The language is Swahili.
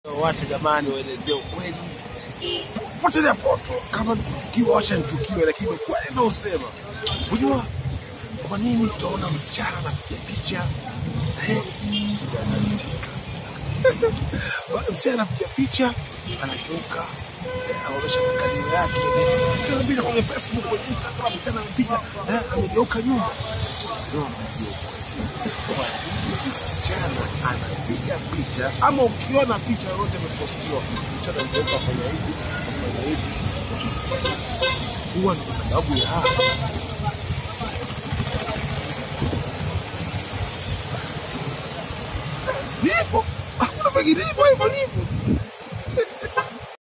Wacha jamani, waelezee ukweli, potelea poto. Kama nikuchukiwa, wacha nichukiwe, lakini ukweli ndio usema. Unajua kwa nini utaona msichana anapiga picha eh, Jessica. msichana anapiga picha anageuka eh, anaonyesha makalio yake Msichana anapiga kwenye Facebook, kwenye Instagram, tena anapiga eh, amegeuka nyuma. Ndio unajua msichana anapiga picha ama ukiona picha yoyote imepostiwa msichana mgeuka fanya hivi fanya hivi huwa ni kwa sababu ya nipo hakuna vingine hivyo hivyo nipo